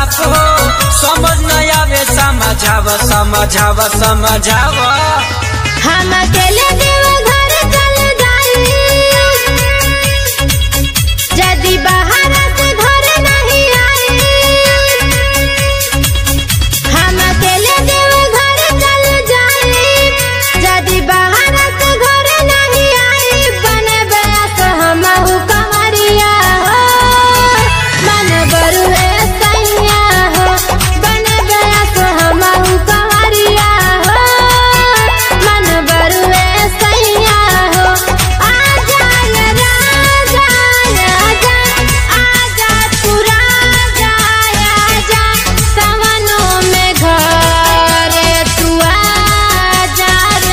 साफ हो समझ न आवे समझाव समझाव समझाव हम अकेले देव घर चल जाई यदि बाहर से घर नहीं आई हम अकेले देव घर चल जाई यदि बाहर से घर नहीं आई बने बयास हम कंवरिया हो मन बरुए सैया हो बने बयास हम कंवरिया हो मन बरुए सैया हो आजा ये राजा आजा आजा तू राजा आजा सवनों में घरे तू आजा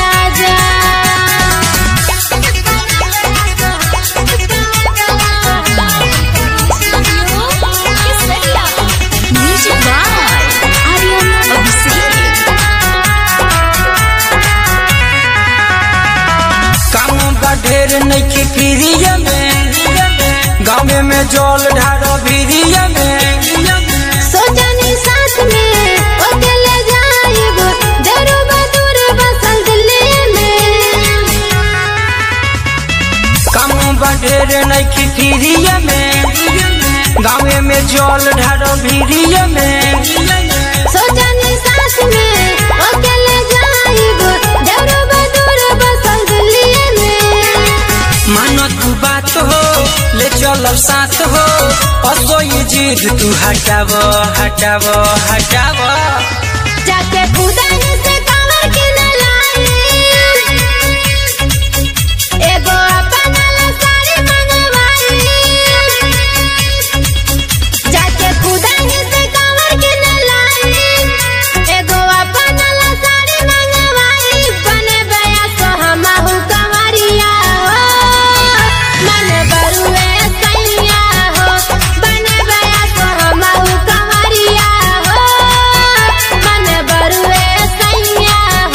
राजा Music by Aryan Abhishek. काम बा ढेर नइखे फ्रीय में गाँव में जल ढारो भिरिय में सोचनी साथ में अकेले जाइब देरो बदूर बसल दिल्ली में काम बा ढेर नइखे फ्रीय में गाँव में जल ढारो भिरिय में सोचनी साथ में अकेले जाइब देरो बदूर बसल दिल्ली में मानो तू बात हो ले चलो साथ हो असो ये जिद तू हटाव हटाव हटाव जाके खुदा से कवर के न लाई एगो अपना ला साड़ी मंगवाई जाके खुदा से कवर के न लाई एगो अपना ला साड़ी मंगवाई बने बया सो हमहु कंवरिया हो मन बरुए सैया हो बने बया सो हमहु कंवरिया हो मन बरुए सैया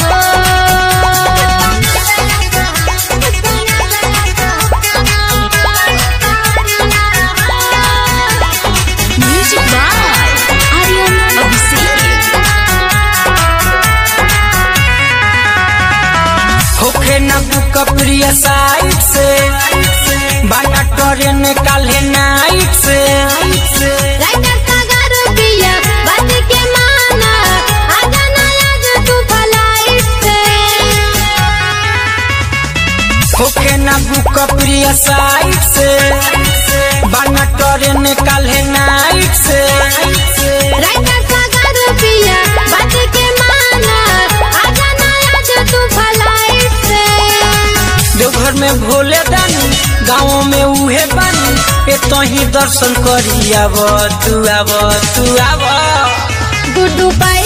हो Music by Aryan Abhishek. होखे न बुक प्रिय साइड से बाना ट्रेन काले नाइट से राइटर सागर पिया बात के माना आजा ना आज तू फ्लाइट से होखे न बुक प्रिय साइड से बाना ट्रेन काले नाइट से राइटर सागर पिया बात के माना आजा ना आज तू फ्लाइट से देवघर में भोले दानी गाँव में उहे बानी ए तो ही दर्शन करी आव तू आव तू आव गुड्डू पाई